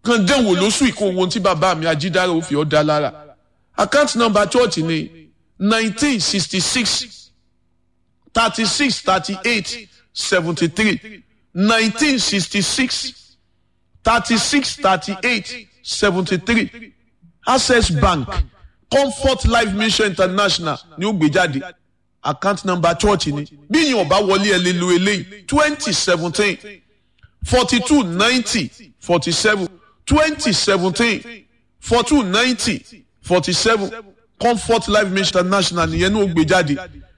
kan dẹ́wò lóṣù ìkó ohun tí bàbá mi ajídára ó fi ọ́ dá lára account number church ni nineteen sixty six thirty six thirty eight seventy three nineteen sixty six thirty six thirty eight seventy three access bank comfort life mission international ni ó gbé jáde account number church ni bí yìí ọba wọlé ẹ lè lo eléyìí twenty seventeen forty two ninety forty seven twenty seventeen four two ninety forty seven comfort life mission international nìyẹn ní ó gbé jáde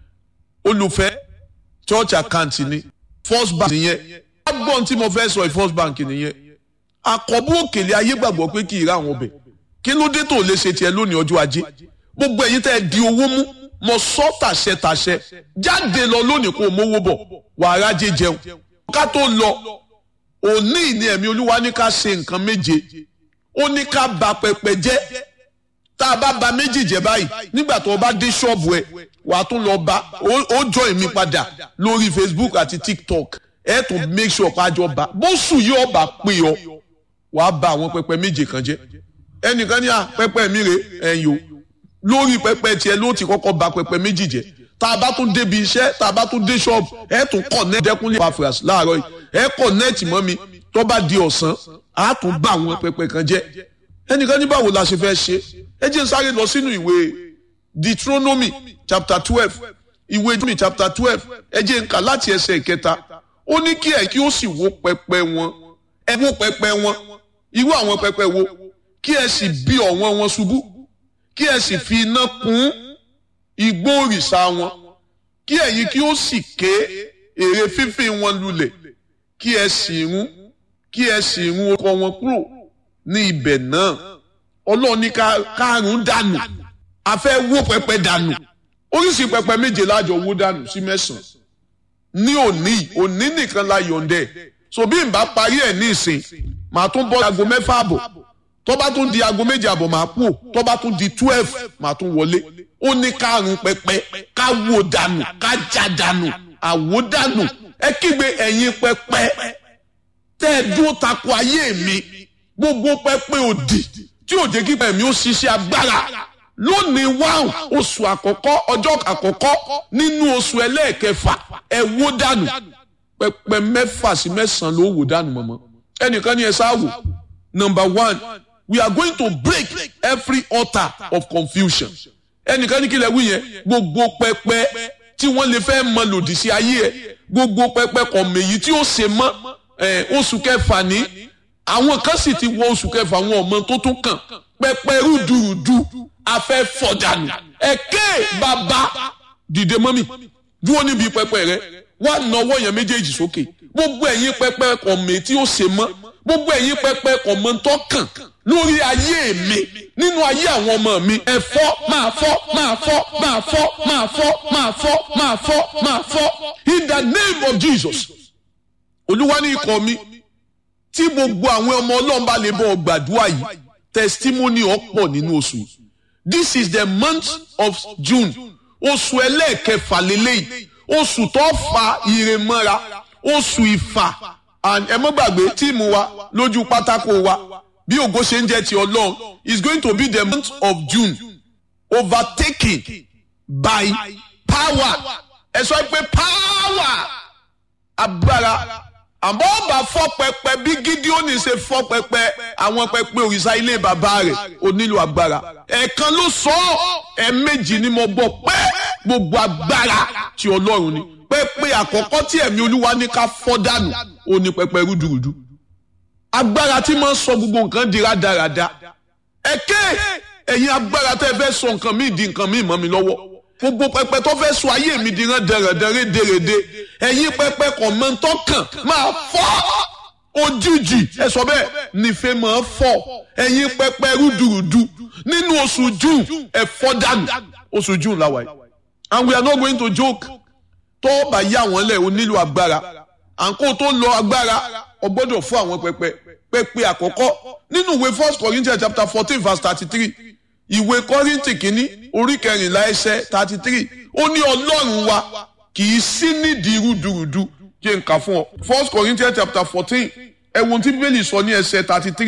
olùfẹ́ church account ni first bank nìyẹn agbọ́n tí mo fẹ́ sọ first bank nìyẹn àkọ́bù òkèlè ayé gbàgbọ́ pé kì í ra àwọn ọbẹ̀ kí ló dé tó lè ṣe tiẹ̀ lónìí ọjọ́ ajé gbogbo ẹ̀yin tẹ́ ẹ di owó mú mo sọ tàṣẹ tàṣẹ jáde lọ lónìí kó o mówó bọ̀ wàá rájẹ jẹun ká tó lọ òní ìní ẹ̀mí olúwa ní ká ṣe nǹkan méje ó ní ká ba pẹpẹ jẹ́ tá a bá ba méjì jẹ́ báyìí nígbà tó o bá dé ṣọ́ọ̀bù ẹ wàá tún lọ bá ó join mi padà lórí Facebook àti TikTok ẹ tún make sure pàjọ bá bóṣù yìí ọba pè ọ wàá ba àwọn pẹpẹ méje kan jẹ́ ẹnìkan ní à pẹpẹ mi rè ẹ̀yìn o lórí pẹpẹ tiẹ̀ ló ti kọ́kọ́ ba pẹpẹ méjì jẹ́ tá a bá tún débi iṣẹ́ tá a bá tún dé ṣọ́ọ̀bù ẹ tún connect dẹ́kunlé pafras láàárọ̀ yìí ẹ connect mọ́ mi tó bá di ọ̀sán á tún bá àwọn pẹpẹ kan jẹ́ ẹnìkan ní báwo la ṣe fẹ́ ṣe ẹ jẹ́ n sáré lọ sínú ìwé Deuteronomy chapter twelve ìwé Deuteronomy chapter twelve ẹ jẹ́ n kà láti ẹsẹ̀ ìkẹta ó ní kí ẹ kí ó sì wó pẹpẹ wọn ẹ wó pẹpẹ wọn irú àwọn pẹpẹ wo kí ẹ sì bí ọ̀wọ́n wọn ṣubú kí ẹ sì fi iná kún igbó òrìṣà wọn kí ẹ̀yin kí ó sì ké èrè fífín wọn lulẹ̀ kí ẹ sì run kí ẹ sì run ọkọ wọn kúrò ní ibẹ̀ náà ọlọ́run ní kárùn dànù a fẹ́ wó pẹpẹ dànù oríṣi pẹpẹ méje lájọ wó dànù sí mẹ́sàn-án ní òní òní nìkan la yọ̀ǹdẹ̀ so bí n bá parí ẹ̀ ní ìsìn màá tún bọ́ aago mẹ́fà àbọ̀ tó bá tún di aago méje àbọ̀ máa kú tó bá tún di twelve máa tún wọlé ó ní kárùn pẹpẹ ká wó dànù ká já dànù àwó dànù ẹ kígbe ẹ̀yin pẹpẹ tẹ́ ẹ dúró tako ayé mi gbogbo pẹpẹ òdì tí ò jẹ́ kíkẹ́ mi ó ṣiṣẹ́ agbára lónìí wáhùn oṣù àkọ́kọ́ ọjọ́ àkọ́kọ́ nínú oṣù ẹlẹ́ẹ̀kẹfà ẹ wó dànù pẹpẹ mẹ́fà sí mẹ́sàn-án ló wó dànù mọ́mọ́ ẹnìkan ní ẹ sáà wò number one we are going to break every altar of confusion ẹnìkan ní kí lẹ wí yẹn gbogbo pẹpẹ tí wọ́n lè fẹ́ mọ lòdì sí ayé ẹ gbogbo pẹpẹ kọ̀mẹ̀yì tí ó ṣe mọ́ oṣù kẹfà ní àwọn kan sì ti wọ oṣù kẹfà àwọn ọmọ tó tún kàn pẹpẹ rúdurùdu afẹ́ fọ̀dànù ẹ̀kẹ́ bàbá dìde mọ́mì dúró níbi pẹpẹ rẹ wá nawọ́ yẹn méjèèjì sókè gbogbo ẹ̀yin pẹpẹ kọ̀mẹ̀ tí ó ṣe mọ́ gbogbo ẹ̀yin pẹpẹ kọ̀mọ̀ tó kàn lórí ayé mi nínú ayé àwọn ọmọ mi ẹ fọ́ máa fọ́ máa fọ́ máa fọ́ máa fọ́ máa fọ́ máa fọ́ máa fọ́ in the name of Jesus olúwa ní ikọ̀ mi tí gbogbo àwọn ọmọ ọlọ́run bá lè bọ̀ gbàdúrà yìí testimony ọ̀pọ̀ nínú oṣù this is the month of June oṣù ẹlẹ́ẹ̀kẹfà lélẹ́yìí oṣù tó fa ire mọ́ra oṣù ìfà ẹ mọ́ gbàgbé tíìmù wa lójú pátákó wa bí ògo ṣe ń jẹ́ ti ọlọ́run is going to be the month of June overtaken by power ẹ sọ pé power agbára àmọ́ ọba fọ́ pẹpẹ bí Gídíónì ṣe fọ́ pẹpẹ àwọn pẹpẹ òrìṣà ilé bàbá rẹ̀ ó nílò agbára ẹ̀ẹ̀kan ló sọ ọ́ ẹ̀ẹ̀mejì ni mo gbọ́ pé gbogbo agbára ti ọlọ́run ni pẹpẹ àkọ́kọ́ tí ẹ̀mí olúwa ní ká fọ́ dànù ó ní pẹpẹ rúdurùdu agbára tí máa ń sọ gbogbo nǹkan di rádaràda ẹ̀kẹ́ ẹ̀yin agbára tẹ́ fẹ́ sọ nǹkan míì di nǹkan míì mọ́ mi lọ́wọ́ gbogbo pẹpẹ tó fẹ́ sọ ayé mi di rán dẹrẹdẹrẹ dèrèdè ẹ̀yin pẹpẹ kọ̀ mọ́ tó kàn máa fọ́ òjijì ẹ sọ bẹ́ẹ̀ nífẹ̀ẹ́ máa fọ́ ẹ̀yin pẹpẹ rúdurùdu nínú oṣù june ẹ fọ́ dànù oṣù june làwà yìí and we are not going to joke tó bá yá wọn lẹ̀ o nílò agbára àǹkó tó lọ agbára o gbọ́dọ̀ fún àwọn pẹpẹ pẹpẹ àkọ́kọ́ nínú ìwé first corinthians chapter fourteen verse thirty-three ìwé kọ́rìntì kìíní orí kẹrìnlá ẹsẹ̀ thirty three ó ní ọlọ́run wa kì í sí nídìí rúdurùdu jẹ́ nǹkan fún ọ first corinthians chapter fourteen ẹ̀wọ̀n tí bíbélì sọ ní ẹsẹ̀ thirty three